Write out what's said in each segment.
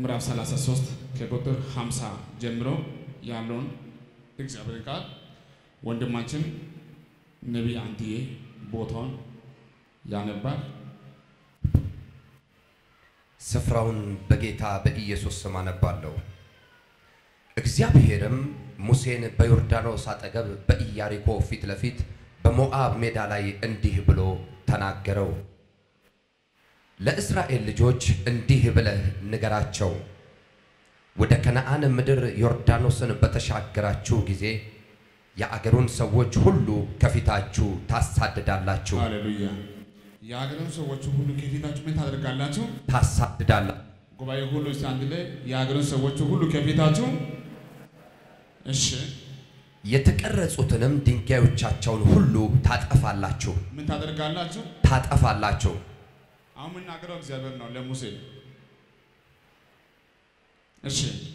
ምዕራፍ 33 ከቁጥር 50 ጀምሮ ያለውን እግዚአብሔር ቃል ወንድማችን ነቢይ አንትዬ ቦታውን ያነባል። ስፍራውን በጌታ በኢየሱስ ስም አነባለሁ። እግዚአብሔርም ሙሴን በዮርዳኖስ አጠገብ በኢያሪኮ ፊት ለፊት በሞዓብ ሜዳ ላይ እንዲህ ብሎ ተናገረው። ለእስራኤል ልጆች እንዲህ ብለህ ንገራቸው፣ ወደ ከነዓን ምድር ዮርዳኖስን በተሻገራችሁ ጊዜ የአገሩን ሰዎች ሁሉ ከፊታችሁ ታሳድዳላችሁ ሃሌሉያ። የሀገርን ሰዎች ሁሉ ከፊታችሁ ምን ታደርጋላችሁ? ታሳድዳላችሁ ጉባኤ ሁሉ እስቲ አንድ ላይ የሀገርን ሰዎች ሁሉ ከፊታችሁ እሺ፣ የተቀረጹትንም ድንጋዮቻቸውን ሁሉ ታጠፋላችሁ ምን ታደርጋላችሁ? ታጠፋላችሁ። አሁን የምናገረው እግዚአብሔር ነው ለሙሴ። እሺ፣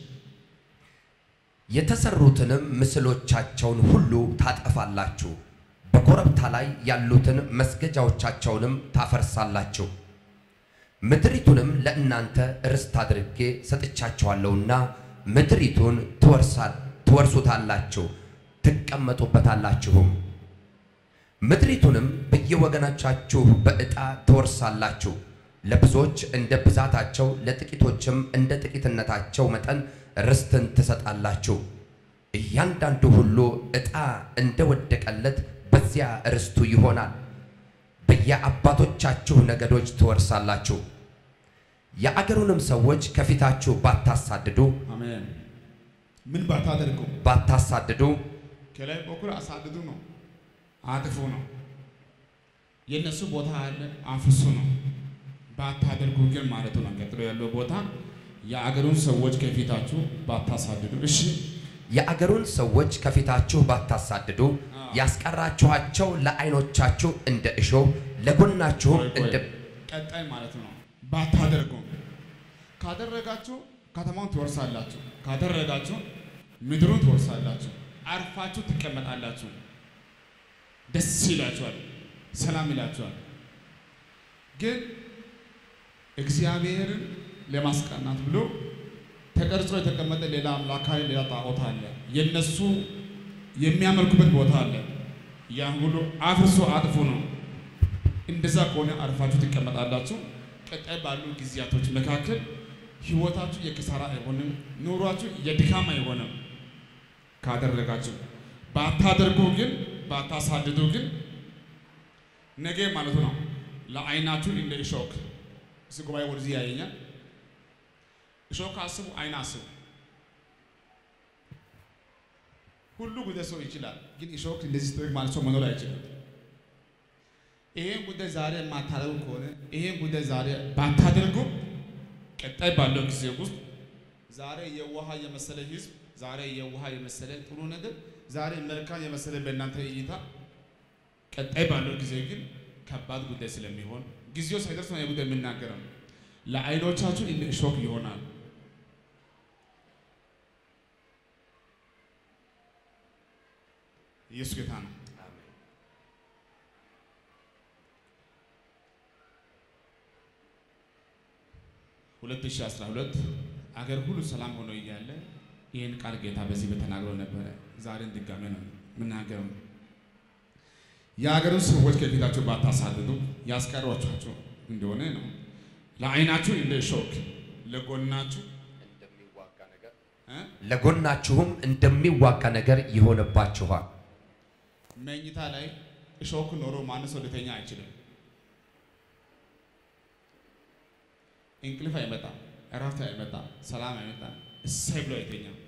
የተሰሩትንም ምስሎቻቸውን ሁሉ ታጠፋላችሁ። በኮረብታ ላይ ያሉትን መስገጃዎቻቸውንም ታፈርሳላችሁ። ምድሪቱንም ለእናንተ ርስት አድርጌ ሰጥቻችኋለሁና ምድሪቱን ትወርሳል ትወርሱታላችሁ፣ ትቀመጡበታላችሁም። ምድሪቱንም በየወገኖቻችሁ በዕጣ ትወርሳላችሁ። ለብዙዎች እንደ ብዛታቸው ለጥቂቶችም እንደ ጥቂትነታቸው መጠን ርስትን ትሰጣላችሁ። እያንዳንዱ ሁሉ ዕጣ እንደወደቀለት በዚያ ርስቱ ይሆናል። በየአባቶቻችሁ ነገዶች ትወርሳላችሁ። የአገሩንም ሰዎች ከፊታችሁ ባታሳድዱ አሜን። ምን ባታደርጉ ባታሳድዱ ከላይ በኩል አሳድዱ ነው፣ አጥፉ ነው። የእነሱ ቦታ አለ፣ አፍሱ ነው። ባታደርጉ ግን ማለቱ ነው። ቀጥሎ ያለው ቦታ የአገሩን ሰዎች ከፊታችሁ ባታሳድዱ። እሺ የአገሩን ሰዎች ከፊታችሁ ባታሳድዱ ያስቀራችኋቸው ለዓይኖቻችሁ እንደ እሾህ ለጎናችሁም ቆይ ቆይ፣ እንደ ቀጣይ ማለት ነው። ባታደርጉ ካደረጋችሁ ከተማውን ትወርሳላችሁ፣ ካደረጋችሁ ምድሩን ትወርሳላችሁ፣ አርፋችሁ ትቀመጣላችሁ፣ ደስ ይላችኋል፣ ሰላም ይላችኋል። ግን እግዚአብሔርን ለማስቀናት ብሎ ተቀርጾ የተቀመጠ ሌላ አምላካዊ ሌላ ጣዖት አለ። የነሱ የሚያመልኩበት ቦታ አለ። ያን ሁሉ አፍርሶ አጥፉ ነው። እንደዛ ከሆነ አርፋችሁ ትቀመጣላችሁ። ቀጣይ ባሉ ጊዜያቶች መካከል ህይወታችሁ የኪሳራ አይሆንም፣ ኑሯችሁ የድካም አይሆንም። ካደረጋችሁ ባታደርጉ ግን ባታሳድዱ ግን ነገ ማለቱ ነው ለአይናችሁ እንደ እሾክ እስ ጉባኤ ወደዚህ ያየኛል። እሾክ አስቡ፣ አይን አስቡ። ሁሉ ጉዳይ ሰው ይችላል፣ ግን እሾክ እንደዚህ ስትወግ ማለት ሰው መኖር አይችልም። ይሄን ጉዳይ ዛሬ የማታደርጉ ከሆነ ይሄን ጉዳይ ዛሬ ባታደርጉ ቀጣይ ባለው ጊዜ ውስጥ ዛሬ የውሃ የመሰለ ህዝብ፣ ዛሬ የውሃ የመሰለ ጥሩ ነገር፣ ዛሬ መልካም የመሰለ በእናንተ እይታ፣ ቀጣይ ባለው ጊዜ ግን ከባድ ጉዳይ ስለሚሆን ጊዜው ሳይደርስ ነው የጉዳይ የምናገረው። ለአይኖቻችሁ እንደ እሾክ ይሆናል። ኢየሱስ ጌታ ነው። ሁለት ሺህ አስራ ሁለት አገር ሁሉ ሰላም ሆኖ እያለ ይህን ቃል ጌታ በዚህ በተናግሮ ነበረ። ዛሬን ድጋሜ ነው የምናገረው። የሀገርን ሰዎች ከፊታችሁ ባታሳድዱ ያስቀሯችሁ እንደሆነ ነው። ለአይናችሁ እንደ ሾክ ለጎናችሁ እንደሚዋጋ ነገር እ? ለጎናችሁም እንደሚዋጋ ነገር ይሆንባችኋል። መኝታ ላይ እሾክ ኖሮ ማንም ሰው ሊተኛ አይችልም። እንቅልፍ አይመጣም፣ እረፍት አይመጣም፣ ሰላም አይመጣም። እሰይ ብሎ አይተኛም።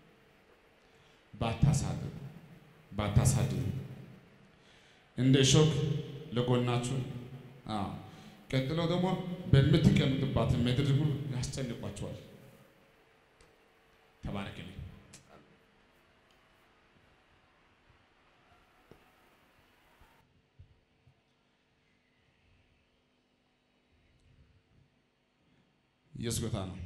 ባታሳድዱ ባታሳድዱ እንደ እሾክ ለጎናችሁ አዎ። ቀጥሎ ደግሞ በምትቀምጡባት ምድር ሁሉ ያስጨንቋቸዋል። ተባረክልኝ። ኢየሱስ ጌታ ነው።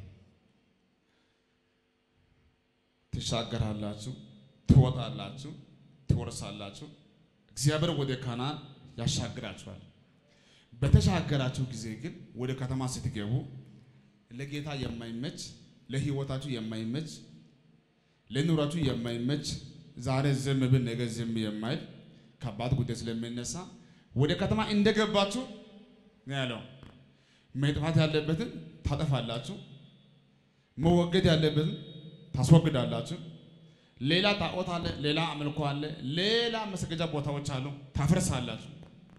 ትሻገራላችሁ፣ ትወጣላችሁ፣ ትወርሳላችሁ። እግዚአብሔር ወደ ካናን ያሻግራችኋል። በተሻገራችሁ ጊዜ ግን ወደ ከተማ ስትገቡ ለጌታ የማይመች ለህይወታችሁ የማይመች ለኑሯችሁ የማይመች ዛሬ ዝም ብል ነገ ዝም የማይል ከባድ ጉዳይ ስለሚነሳ ወደ ከተማ እንደገባችሁ ነው ያለው። መጥፋት ያለበትን ታጠፋላችሁ፣ መወገድ ያለበትን ታስወግዳላችሁ። ሌላ ጣዖት አለ፣ ሌላ አምልኮ አለ፣ ሌላ መስገጃ ቦታዎች አሉ፣ ታፈርሳላችሁ።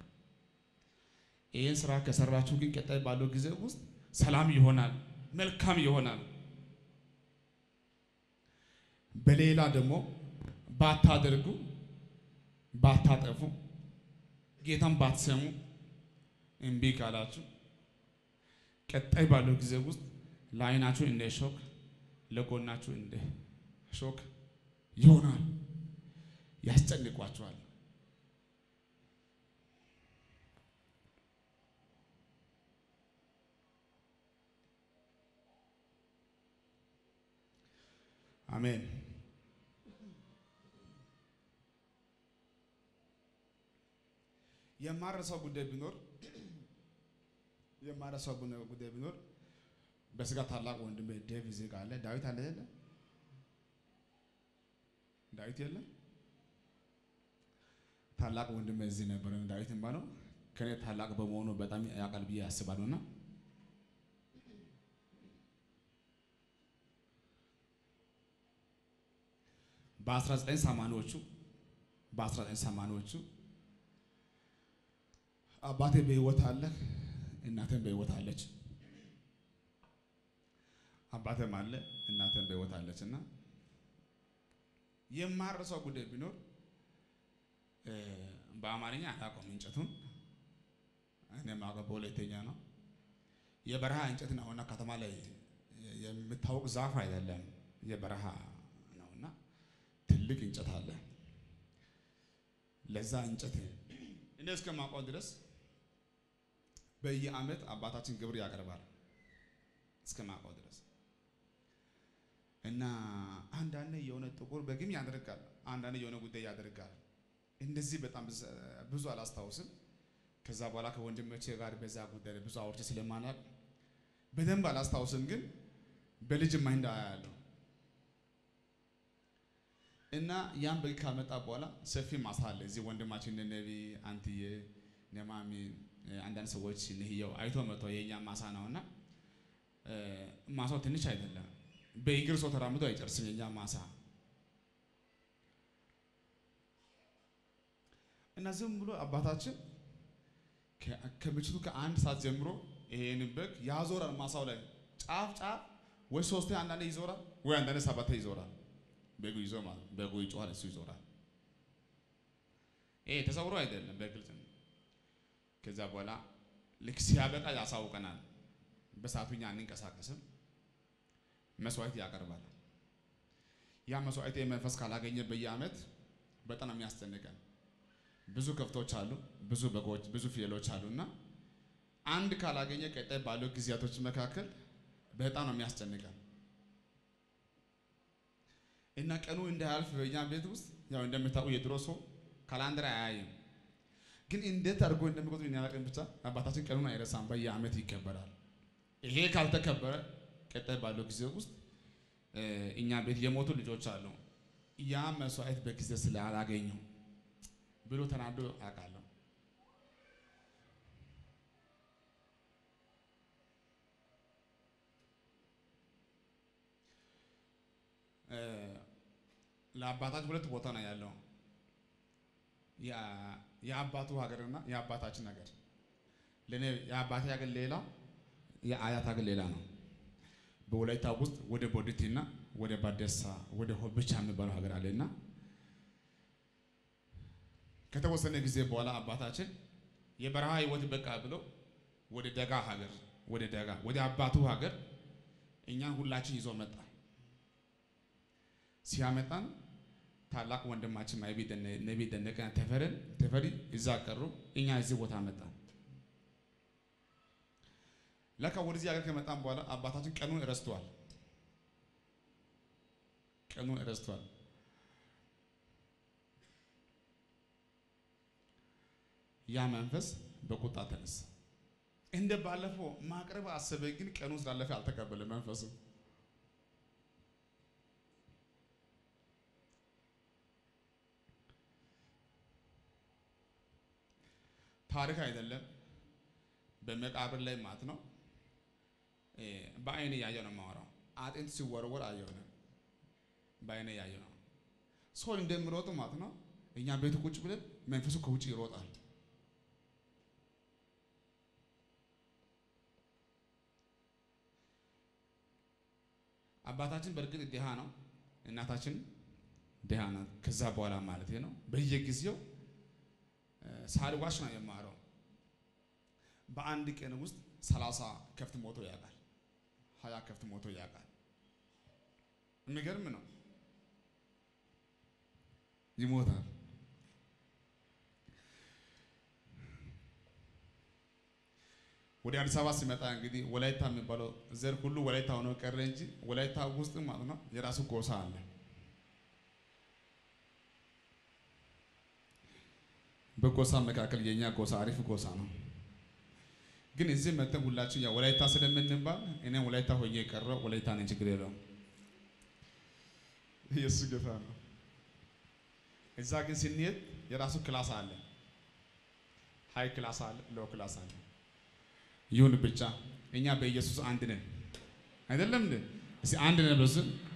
ይህን ስራ ከሰራችሁ ግን ቀጣይ ባለው ጊዜ ውስጥ ሰላም ይሆናል፣ መልካም ይሆናል። በሌላ ደግሞ ባታደርጉ ባታጠፉ ጌታን ባትሰሙ እምቢ ካላችሁ ቀጣይ ባለው ጊዜ ውስጥ ለዓይናችሁ እንደ ሾክ ለጎናችሁ እንደ ሾክ ይሆናል፣ ያስጨንቋችኋል። አሜን። የማረሳው ጉዳይ ቢኖር የማረሳው ጉዳይ ቢኖር በስጋ ታላቅ ወንድሜ ዴቭ እዚህ ጋር አለ። ዳዊት አለ የለ? ዳዊት የለ? ታላቅ ወንድሜ እዚህ ነበር። ዳዊት ባለው ከኔ ታላቅ በመሆኑ በጣም ያውቃል ብዬ ያስባለሁ እና በ19 ሰማንያዎቹ በ19 ሰማንያዎቹ አባቴ በህይወት አለ፣ እናቴም በህይወት አለች። አባቴም አለ፣ እናቴም በህይወት አለች እና የማረሳው ጉዳይ ቢኖር በአማርኛ አላውቀውም እንጨቱን እኔ የማውቀው በሁለተኛ ነው። የበረሃ እንጨት ነውና ከተማ ላይ የምታወቅ ዛፍ አይደለም፣ የበረሃ ነውና ትልቅ እንጨት አለ። ለዛ እንጨት እኔ እስከማውቀው ድረስ በየዓመት አባታችን ግብር ያቀርባል እስከማውቀው ድረስ እና አንዳንድ የሆነ ጥቁር በግም ያደርጋል፣ አንዳንድ የሆነ ጉዳይ ያደርጋል። እንደዚህ በጣም ብዙ አላስታውስም። ከዛ በኋላ ከወንድሞቼ ጋር በዛ ጉዳይ ብዙ አውርቼ ስለማናቅ በደንብ አላስታውስም፣ ግን በልጅ ማይንድ አያለሁ እና ያን በግ ካመጣ በኋላ ሰፊ ማሳ አለ። እዚህ ወንድማችን ነቢ አንትዬ ነማሚ አንዳንድ ሰዎች ንህየው አይቶ መጥቶ የእኛ ማሳ ነው እና ማሳው ትንሽ አይደለም። በእግር ሰው ተራምዶ አይጨርስም የእኛ ማሳ እና ዝም ብሎ አባታችን ከምሽቱ ከአንድ ሰዓት ጀምሮ ይሄን በግ ያዞራል። ማሳው ላይ ጫፍ ጫፍ ወይ ሶስቴ አንዳንዴ ይዞራል፣ ወይ አንዳንዴ ሰባቴ ይዞራል። በጉ ይዞ ማለት በጉ ይጮሃል፣ እሱ ይዞራል። ይሄ ተሰውሮ አይደለም፣ በግልጽ ነው። ከዛ በኋላ ልክ ሲያበቃ ያሳውቀናል። በሰዓቱ እኛ አንንቀሳቀስም፣ መስዋዕት ያቀርባል። ያ መስዋዕት መንፈስ ካላገኘ በየዓመት በጣም የሚያስጨንቀን ብዙ ከብቶች አሉ፣ ብዙ በጎች፣ ብዙ ፍየሎች አሉ እና አንድ ካላገኘ ቀጣይ ባለው ጊዜያቶች መካከል በጣም ነው የሚያስጨንቀን እና ቀኑ እንዳያልፍ በእኛ ቤት ውስጥ ያው እንደምታውቁ የድሮ ሰው ካላንደር አያይም፣ ግን እንዴት አድርጎ እንደሚቆጥሩ የሚያውቅን ብቻ አባታችን ቀኑን አይረሳም። በየዓመት ይከበራል። ይሄ ካልተከበረ ቀጣይ ባለው ጊዜ ውስጥ እኛ ቤት የሞቱ ልጆች አሉ። ያ መስዋዕት በጊዜ ስላላገኙ ብሎ ተናዶ አውቃለሁ። ለአባታችን ሁለት ቦታ ነው ያለው፣ የአባቱ ሀገርና የአባታችን ሀገር። ለእኔ የአባቴ ሀገር ሌላ፣ የአያት ሀገር ሌላ ነው። በወላይታ ውስጥ ወደ ቦዲቲና ወደ ባደሳ ወደ ሆብቻ የሚባለው ሀገር አለና ከተወሰነ ጊዜ በኋላ አባታችን የበረሃ ህይወት በቃ ብሎ ወደ ደጋ ሀገር ወደ ደጋ ወደ አባቱ ሀገር እኛን ሁላችን ይዞ መጣ። ሲያመጣን ታላቅ ወንድማችን ነቢ ደነቀ ተፈረን ተፈሪ እዛ ቀሩ። እኛ እዚህ ቦታ መጣን። ለካ ወደዚህ ሀገር ከመጣን በኋላ አባታችን ቀኑን እረስተዋል። ቀኑን እረስተዋል። ያ መንፈስ በቁጣ ተነሳ። እንደ ባለፈው ማቅረብ አሰበ፣ ግን ቀኑ ስላለፈ አልተቀበለ መንፈሱ ታሪክ አይደለም፣ በመቃብር ላይ ማለት ነው። በአይኔ ያየው ነው የማወራው። አጥንት ሲወረወር አየሁ ነው፣ በአይኔ ያየው ነው። ሰው እንደሚሮጥ ማለት ነው። እኛ ቤቱ ቁጭ ብለን መንፈሱ ከውጭ ይሮጣል። አባታችን በእርግጥ ድሃ ነው፣ እናታችን ድሃ ናት። ከዛ በኋላ ማለት ነው በየጊዜው ሳልዋሽ ነው የማረው። በአንድ ቀን ውስጥ ሰላሳ ከፍት ሞቶ ያውቃል። ሀያ ከፍት ሞቶ ያውቃል። የሚገርም ነው። ይሞታል። ወደ አዲስ አበባ ሲመጣ እንግዲህ ወላይታ የሚባለው ዘር ሁሉ ወላይታ ሆኖ ቀረ እንጂ ወላይታ ውስጥ ማለት ነው የራሱ ጎሳ አለ። በጎሳ መካከል የኛ ጎሳ አሪፍ ጎሳ ነው። ግን እዚህ መጥተን ሁላችን ያው ወላይታ ስለምንባል እኔ ወላይታ ሆኜ የቀረው ወላይታ ነኝ፣ ችግር የለውም። ኢየሱስ ጌታ ነው። እዛ ግን ስንሄድ የራሱ ክላስ አለ፣ ሃይ ክላስ አለ፣ ሎ ክላስ አለ። ይሁን ብቻ እኛ በኢየሱስ አንድ ነን። አይደለም እንዴ? እስኪ አንድ ነን በስ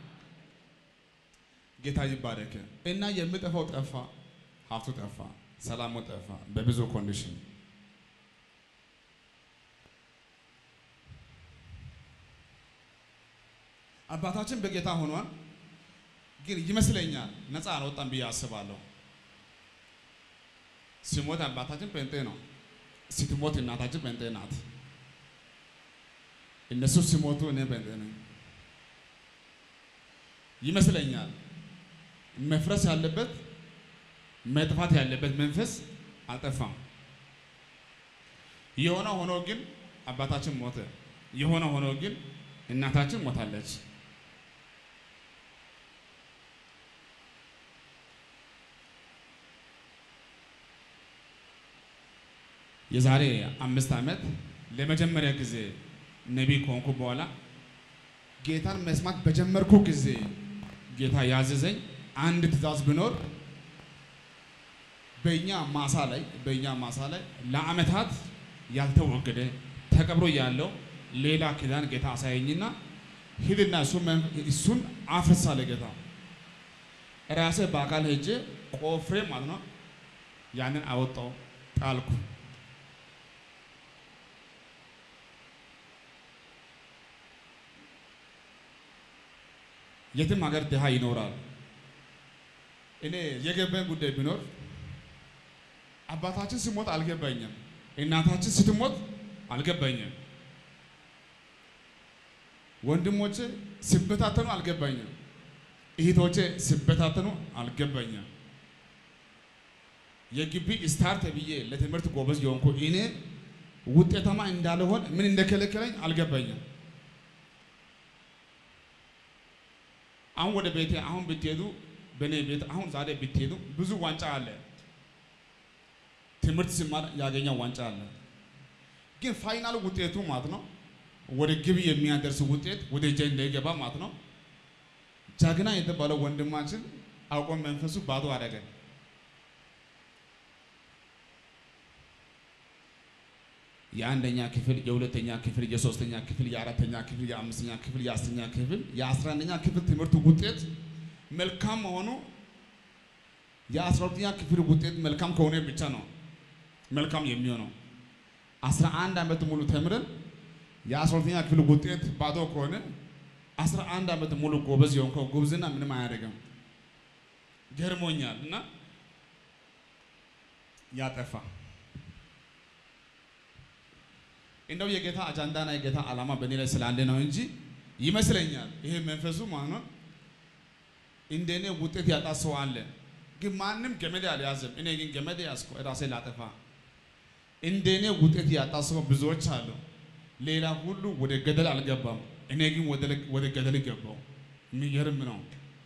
ጌታ ይባረክ እና የምጠፋው ጠፋ፣ ሀብቱ ጠፋ፣ ሰላሙ ጠፋ፣ በብዙ ኮንዲሽን አባታችን በጌታ ሆኗል። ግን ይመስለኛል ነፃ አልወጣም ብዬ አስባለሁ። ሲሞት አባታችን ጴንጤ ነው፣ ስትሞት እናታችን ጴንጤ ናት። እነሱ ሲሞቱ እኔ ጴንጤ ነኝ ይመስለኛል። መፍረስ ያለበት መጥፋት ያለበት መንፈስ አልጠፋም። የሆነ ሆኖ ግን አባታችን ሞተ። የሆነ ሆኖ ግን እናታችን ሞታለች። የዛሬ አምስት ዓመት ለመጀመሪያ ጊዜ ነቢይ ከሆንኩ በኋላ ጌታን መስማት በጀመርኩ ጊዜ ጌታ ያዘዘኝ አንድ ትእዛዝ ቢኖር በእኛ ማሳ ላይ በእኛ ማሳ ላይ ለዓመታት ያልተወገደ ተቀብሮ ያለው ሌላ ኪዳን ጌታ አሳየኝና ሂድና እሱን አፍርስ አለ ጌታ። ራሴ በአካል ሄጄ ቆፍሬ ማለት ነው ያንን አወጣው ጣልኩ። የትም ሀገር ድሃ ይኖራል። እኔ የገባኝ ጉዳይ ቢኖር አባታችን ሲሞት አልገባኝም፣ እናታችን ስትሞት አልገባኝም፣ ወንድሞቼ ሲበታተኑ አልገባኝም፣ እህቶቼ ሲበታተኑ አልገባኝም። የግቢ ስታር ተብዬ ለትምህርት ጎበዝ የሆንኩ እኔ ውጤታማ እንዳልሆን ምን እንደከለከለኝ አልገባኝም። አሁን ወደ ቤቴ አሁን ብትሄዱ በእኔ ቤት አሁን ዛሬ ብትሄዱ ብዙ ዋንጫ አለ። ትምህርት ሲማር ያገኘው ዋንጫ አለ። ግን ፋይናል ውጤቱ ማለት ነው ወደ ግብ የሚያደርስ ውጤት ወደ እጄ እንዳይገባ ማለት ነው። ጀግና የተባለው ወንድማችን አውቆ መንፈሱ ባዶ አደረገ። የአንደኛ ክፍል፣ የሁለተኛ ክፍል፣ የሶስተኛ ክፍል፣ የአራተኛ ክፍል፣ የአምስተኛ ክፍል፣ የአስረኛ ክፍል፣ የአስራ አንደኛ ክፍል ትምህርት ውጤት መልካም መሆኑ የአስራ ሁለተኛ ክፍል ውጤት መልካም ከሆነ ብቻ ነው መልካም የሚሆነው። አስራ አንድ ዓመት ሙሉ ተምረን የአስራ ሁለተኛ ክፍል ውጤት ባዶ ከሆነ አስራ አንድ ዓመት ሙሉ ጎበዝ የሆንከው ጉብዝና ምንም አያደርግም። ገርሞኛል እና ያጠፋ እንደው የጌታ አጃንዳና የጌታ ዓላማ በእኔ ላይ ስላለ ነው እንጂ ይመስለኛል ይሄ መንፈሱ ማለት ነው እንደኔ ውጤት ያጣ ሰው አለ። ግን ማንም ገመድ አልያዘም። እኔ ግን ገመድ ያዝኩ ራሴ ላጠፋ። እንደኔ ውጤት ያጣ ሰው ብዙዎች አሉ። ሌላ ሁሉ ወደ ገደል አልገባም። እኔ ግን ወደ ገደል ገባው። የሚገርም ነው።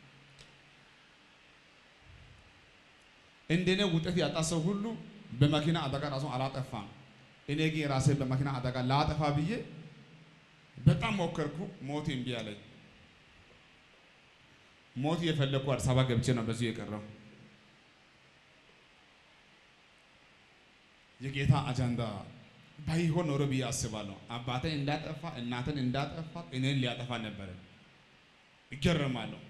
እንደኔ ውጤት ያጣ ሰው ሁሉ በመኪና አደጋ ራሱ አላጠፋም። እኔ ግን ራሴ በመኪና አደጋ ላጠፋ ብዬ በጣም ሞከርኩ። ሞት እምቢ አለኝ። ሞት የፈለግኩ አዲስ አበባ ገብቼ ነው በዚሁ የቀረው። የጌታ አጀንዳ ባይሆን ኖሮ ብዬ አስባለሁ። አባቴን እንዳጠፋ እናትን እንዳጠፋ እኔን ሊያጠፋ ነበረ። ይገረማለሁ።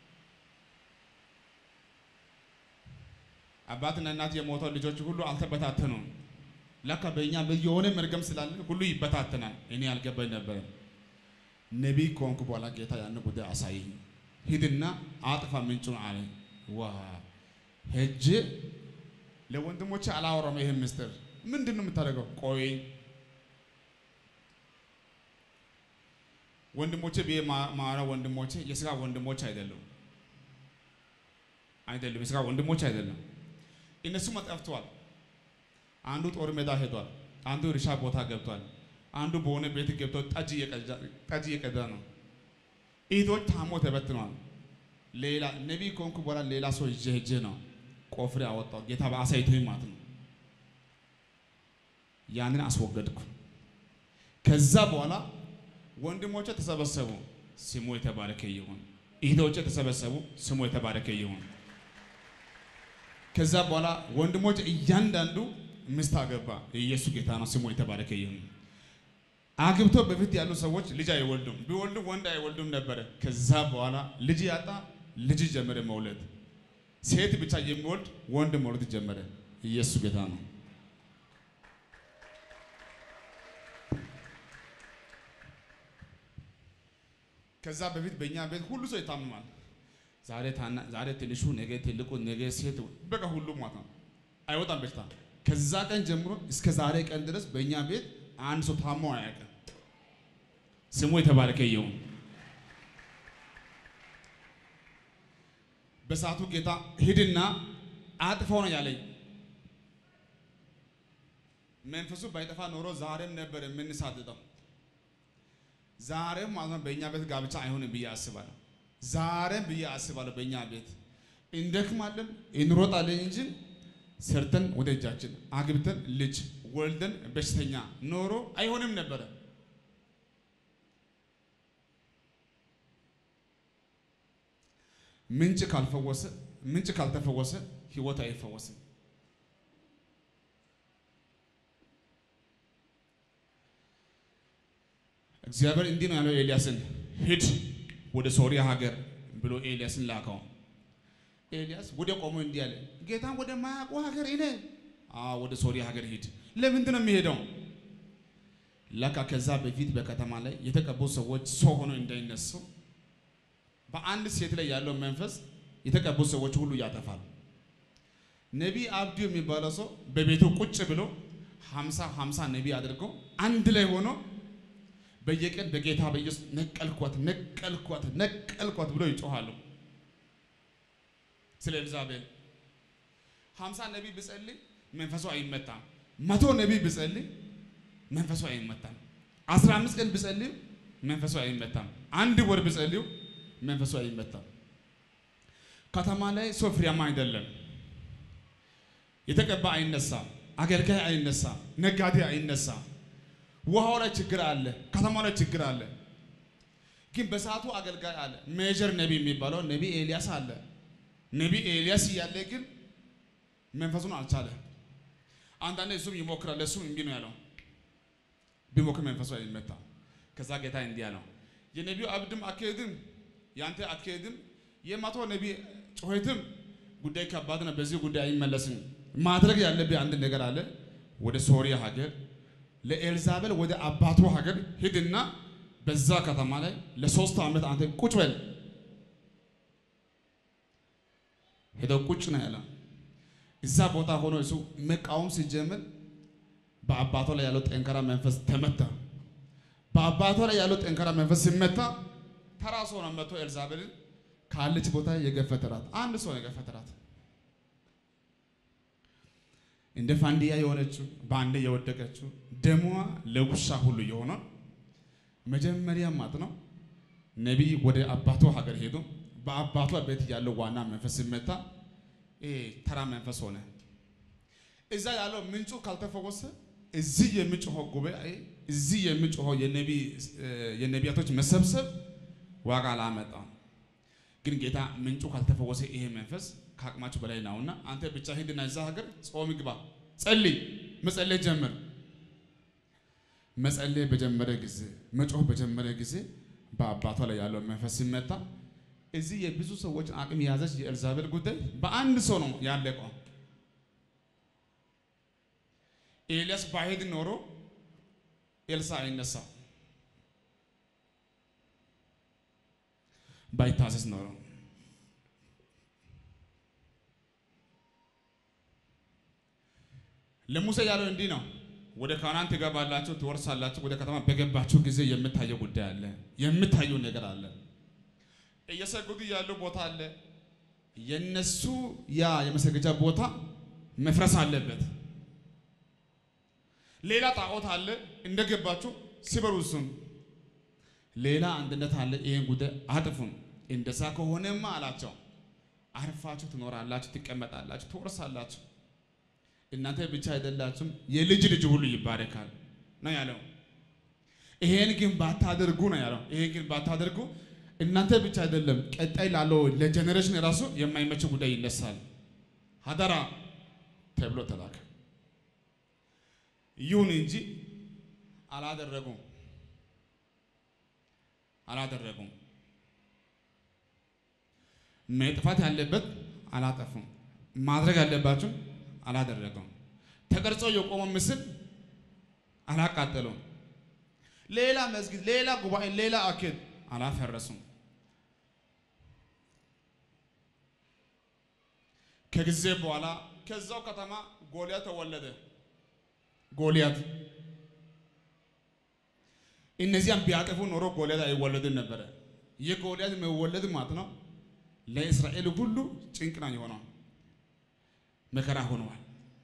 አባትና እናት የሞተው ልጆች ሁሉ አልተበታተኑም። ለካ በእኛ የሆነ መርገም ስላለ ሁሉ ይበታተናል። እኔ አልገባኝ ነበረ። ነቢይ ከሆንኩ በኋላ ጌታ ያን ጉዳይ አሳየኝ። ሂድና አጥፋ ምንጩን አለ። ዋ ሄጄ ለወንድሞቼ አላወራም። ይህን ምስጢር ምንድን ነው የምታደርገው? ቆይ ወንድሞቼ ብዬ ማራ ወንድሞቼ የስጋ ወንድሞች አይደሉም፣ አይደሉም የስጋ ወንድሞች አይደለም። እነሱም ጠፍተዋል። አንዱ ጦር ሜዳ ሄዷል። አንዱ እርሻ ቦታ ገብቷል። አንዱ በሆነ ቤት ገብቶ ጠጅ እየቀዳ ነው። ኢቶች ታሞ ተበትነዋል። ሌላ ነቢይ ከሆንኩ በኋላ ሌላ ሰው ይዤ ሄጄ ነው ቆፍሬ አወጣው። ጌታ በአሳይቶኝ ማለት ነው። ያንን አስወገድኩ። ከዛ በኋላ ወንድሞቼ ተሰበሰቡ፣ ስሙ የተባረከ ይሁን። እህቶቼ ተሰበሰቡ፣ ስሙ የተባረከ ይሁን። ከዛ በኋላ ወንድሞች እያንዳንዱ ሚስት አገባ። ኢየሱስ ጌታ ነው፣ ስሙ የተባረከ ይሁን። አግብቶ በፊት ያሉ ሰዎች ልጅ አይወልዱም፣ ቢወልዱ ወንድ አይወልዱም ነበረ። ከዛ በኋላ ልጅ ያጣ ልጅ ጀመረ መውለድ። ሴት ብቻ የሚወልድ ወንድ መውለድ ጀመረ። ኢየሱስ ጌታ ነው። ከዛ በፊት በእኛ ቤት ሁሉ ሰው ይታመማል። ዛሬ ታና ዛሬ ትንሹ ነገ ትልቁ ነገ ሴት በቃ ሁሉ ማለት ነው አይወጣም በሽታ። ከዛ ቀን ጀምሮ እስከ ዛሬ ቀን ድረስ በእኛ ቤት አንድ ሰው ታሞ አያውቅም። ስሙ የተባረከ ይሁን። በሰዓቱ ጌታ ሂድና አጥፋው ነው ያለኝ። መንፈሱ ባይጠፋ ኖሮ ዛሬም ነበር የምንሳድደው። ዛሬም ማለት ነው በእኛ ቤት ጋብቻ አይሆንም ብዬ አስባለሁ። ዛሬም ብዬ አስባለሁ በእኛ ቤት እንደክማለን እንሮጣለን እንጂ ሰርተን ወደ እጃችን አግብተን ልጅ ወልደን በሽተኛ ኖሮ አይሆንም ነበረ። ምንጭ ካልፈወሰ ምንጭ ካልተፈወሰ ህይወት አይፈወስም። እግዚአብሔር እንዲህ ነው ያለው ኤልያስን ሂድ ወደ ሶሪያ ሀገር ብሎ ኤልያስን ላከው። ኤልያስ ወደ ቆሞ እንዲህ አለ፣ ጌታን ወደ ማያውቁ ሀገር እኔ ወደ ሶሪያ ሀገር ሂድ። ለምንድን ነው የሚሄደው? ለካ ከዛ በፊት በከተማ ላይ የተቀቡ ሰዎች ሰው ሆኖ እንዳይነሱ በአንድ ሴት ላይ ያለው መንፈስ የተቀቡ ሰዎች ሁሉ ያጠፋል። ነቢይ አብዱ የሚባለው ሰው በቤቱ ቁጭ ብሎ ሀምሳ ሀምሳ ነቢይ አድርጎ አንድ ላይ ሆኖ በየቀን በጌታ በኢየሱስ ነቀልኳት ነቀልኳት ነቀልኳት ብሎ ይጮሃሉ። ስለ ኤልዛቤል ሀምሳ ነቢይ ብጸልይ መንፈሱ አይመታም። መቶ ነቢይ ብጸልይ መንፈሱ አይመታም። አስራ አምስት ቀን ብጸልይ መንፈሱ አይመታም። አንድ ወር ብጸልዩ መንፈሱ አይመታም። ከተማ ላይ ሰው ፍሬያማ አይደለም። የተቀባ አይነሳም። አገልጋይ አይነሳም። ነጋዴ አይነሳም። ውሃው ላይ ችግር አለ። ከተማው ላይ ችግር አለ። ግን በሰዓቱ አገልጋይ አለ። ሜጀር ነቢይ የሚባለው ነቢይ ኤልያስ አለ። ነቢይ ኤልያስ እያለ ግን መንፈሱን አልቻለ። አንዳንዴ እሱም ይሞክራል። እሱም እምቢ ነው ያለው። ቢሞክር መንፈሱ አይመታም። ከዛ ጌታ እንዲህ አለው የነቢዩ አብድም አካሄድም ያንተ አካሄድም የመቶ ነቢይ ጩኸትም ጉዳይ ከባድ ነው። በዚህ ጉዳይ አይመለስም። ማድረግ ያለብህ አንድ ነገር አለ። ወደ ሶሪያ ሀገር ለኤልዛቤል ወደ አባቱ ሀገር ሂድና በዛ ከተማ ላይ ለሶስት ዓመት አንተ ቁጭ በል። ሄደው ቁጭ ነው ያለው። እዛ ቦታ ሆኖ እሱ መቃወም ሲጀምር በአባቷ ላይ ያለው ጠንካራ መንፈስ ተመታ። በአባቷ ላይ ያለው ጠንካራ መንፈስ ሲመታ ተራ ሰው ነው መጥቶ ኤልዛቤልን ካለች ቦታ የገፈተራት አንድ ሰው የገፈተራት እንደ ፋንዲያ የሆነችው በአንዴ የወደቀችው ደሟ ለውሻ ሁሉ የሆነ መጀመሪያ ማጥ ነው። ነቢይ ወደ አባቷ ሀገር ሄዶ በአባቷ ቤት ያለው ዋና መንፈስ ሲመታ ተራ መንፈስ ሆነ። እዛ ያለው ምንጩ ካልተፈወሰ እዚህ የሚጮኸው ጉባኤ እዚህ የሚጮኸው የነቢያቶች መሰብሰብ ዋጋ አላመጣም። ግን ጌታ ምንጩ ካልተፈወሰ ይሄ መንፈስ ከአቅማችሁ በላይ ነውና አንተ ብቻ ሂድና እዛ ሀገር ጾም ግባ፣ ጸልይ። መጸለይ ጀመር። መጸለይ በጀመረ ጊዜ መጮህ በጀመረ ጊዜ በአባቷ ላይ ያለው መንፈስ ሲመታ እዚህ የብዙ ሰዎችን አቅም የያዘች የኤልዛቤል ጉዳይ በአንድ ሰው ነው ያለቀው። ኤልያስ ባሄድ ኖሮ ኤልሳ አይነሳ፣ ባይታዘዝ ኖሮ ለሙሴ ያለው እንዲህ ነው። ወደ ካናን ትገባላችሁ፣ ትወርሳላችሁ። ወደ ከተማ በገባችሁ ጊዜ የምታየው ጉዳይ አለ፣ የምታየው ነገር አለ። እየሰገዱ ያለው ቦታ አለ። የነሱ ያ የመሰገጃ ቦታ መፍረስ አለበት። ሌላ ጣዖት አለ። እንደገባችሁ ሲበሩ እሱን ሌላ አንድነት አለ። ይህን ጉዳይ አጥፉን። እንደዛ ከሆነማ አላቸው አርፋችሁ ትኖራላችሁ፣ ትቀመጣላችሁ፣ ትወርሳላችሁ። እናንተ ብቻ አይደላችሁም፣ የልጅ ልጅ ሁሉ ይባረካል ነው ያለው። ይሄን ግን ባታደርጉ ነው ያለው። ይሄን ግን ባታደርጉ እናንተ ብቻ አይደለም፣ ቀጣይ ላለው ለጀኔሬሽን ራሱ የማይመች ጉዳይ ይነሳል። ሀደራ ተብሎ ተላከ። ይሁን እንጂ አላደረጉም አላደረጉም። መጥፋት ያለበት አላጠፉም። ማድረግ ያለባቸው አላደረጉም። ተቀርጾ የቆመ ምስል አላቃጠሉም። ሌላ መስጊድ፣ ሌላ ጉባኤ፣ ሌላ አኬድ አላፈረሱም። ከጊዜ በኋላ ከዛው ከተማ ጎልያት ተወለደ። ጎልያት እነዚያም ቢያጠፉ ኖሮ ጎልያት አይወለድም ነበረ። የጎልያት መወለድ ማለት ነው ለእስራኤል ሁሉ ጭንቅ ነው የሆነው፣ መከራ ሆነዋል።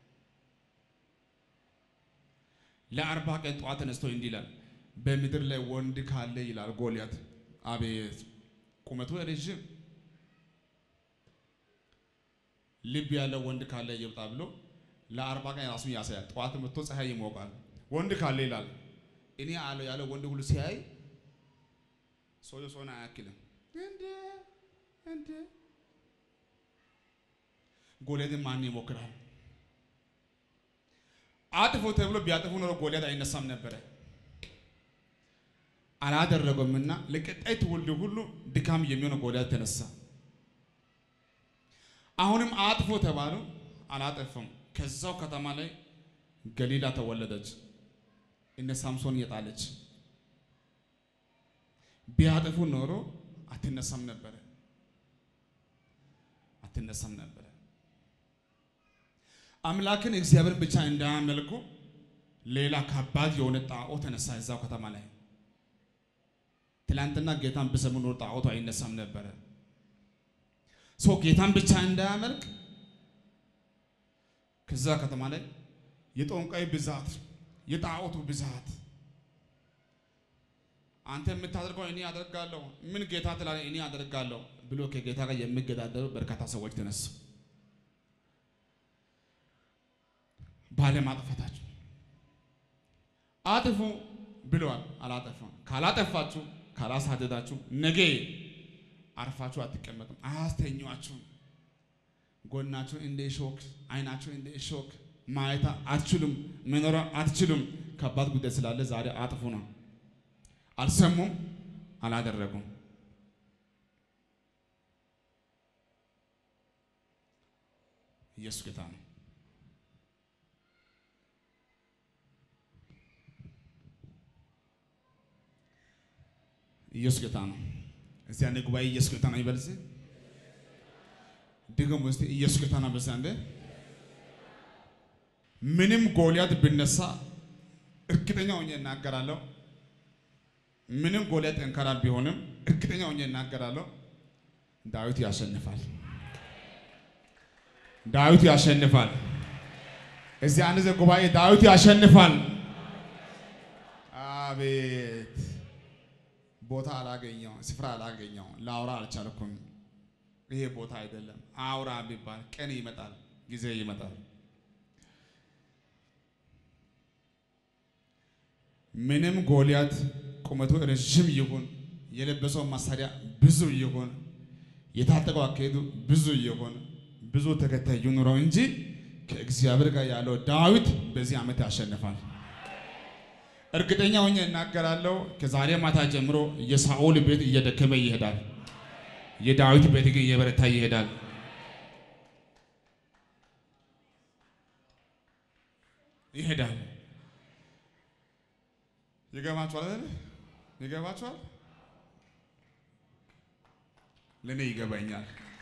ለአርባ ቀን ጠዋት ተነስቶ እንዲህ ይላል፣ በምድር ላይ ወንድ ካለ ይላል ጎልያት። አቤት ቁመቱ ረዥም ልብ ያለው ወንድ ካለ ይብጣ ብሎ ለአርባ ቀን ራሱን ያሳያል። ጠዋት መጥቶ ፀሐይ ይሞቃል። ወንድ ካለ ይላል እኔ አለው ያለው ወንድ ሁሉ ሲያይ ሰውየ ሰውን አያክልም። እንደ እንደ ጎልያድን ማን ይሞክራል? አጥፎ ተብሎ ቢያጥፉ ኖሮ ጎልያድ አይነሳም ነበረ። አላደረገምና ለቀጣይ ትውልድ ሁሉ ድካም የሚሆነው ጎልያድ ተነሳ። አሁንም አጥፎ ተባሉ፣ አላጠፉም። ከዛው ከተማ ላይ ገሊላ ተወለደች። እነ ሳምሶን እየጣለች ቢያጠፉ ኖሮ አትነሳም ነበረ አትነሳም ነበረ። አምላክን እግዚአብሔር ብቻ እንዳያመልኩ ሌላ ከባድ የሆነ ጣዖት ተነሳ እዛው ከተማ ላይ። ትላንትና ጌታን ብሰሙ ኖሮ ጣዖቱ አይነሳም ነበረ። ሰው ጌታን ብቻ እንዳያመልክ ከዛ ከተማ ላይ የጠንቋይ ብዛት የጣዖቱ ብዛት አንተ የምታደርገው እኔ አደርጋለሁ፣ ምን ጌታ ትላለህ? እኔ አደርጋለሁ ብሎ ከጌታ ጋር የሚገዳደሩ በርካታ ሰዎች ተነሱ። ባለማጥፋታችሁ አጥፉ ብለዋል። አላጠፋም። ካላጠፋችሁ፣ ካላሳደዳችሁ ነገ አርፋችሁ አትቀመጡም፣ አያስተኛችሁም። ጎናችሁ እንደ ሾክ፣ አይናችሁ እንደ ሾክ ማየት አትችሉም፣ መኖር አትችሉም። ከባድ ጉዳይ ስላለ ዛሬ አጥፉ ነው። አልሰሙም፣ አላደረጉም። ኢየሱስ ጌታ ነው። ኢየሱስ ጌታ ነው። እስቲ አንዴ ጉባኤ ኢየሱስ ጌታ ነው ይበል። እስቲ ድገሙ እስቲ ኢየሱስ ጌታ ነው። በዛ አንዴ ምንም ጎልያድ ብነሳ እርግጠኛ ሆኜ እናገራለሁ። ምንም ጎልያድ ጠንካራ ቢሆንም እርግጠኛ ሆኜ እናገራለሁ፣ ዳዊት ያሸንፋል። ዳዊት ያሸንፋል። እዚህ አንድ ዘ ጉባኤ ዳዊት ያሸንፋል። አቤት ቦታ አላገኘው፣ ስፍራ አላገኘው፣ ላውራ አልቻልኩም። ይሄ ቦታ አይደለም። አውራ ቢባል ቀን ይመጣል፣ ጊዜ ይመጣል። ምንም ጎልያት ቁመቱ ረዥም ይሁን የለበሰው መሳሪያ ብዙ ይሁን የታጠቀው አካሄዱ ብዙ ይሁን ብዙ ተከታይ ይኑረው እንጂ ከእግዚአብሔር ጋር ያለው ዳዊት በዚህ ዓመት ያሸንፋል። እርግጠኛ ሆኜ እናገራለሁ። ከዛሬ ማታ ጀምሮ የሳኦል ቤት እየደከመ ይሄዳል። የዳዊት ቤት ግን እየበረታ ይሄዳል። ይሄዳል። ይገባችኋል አይደል? ይገባችኋል? ለእኔ ይገባኛል።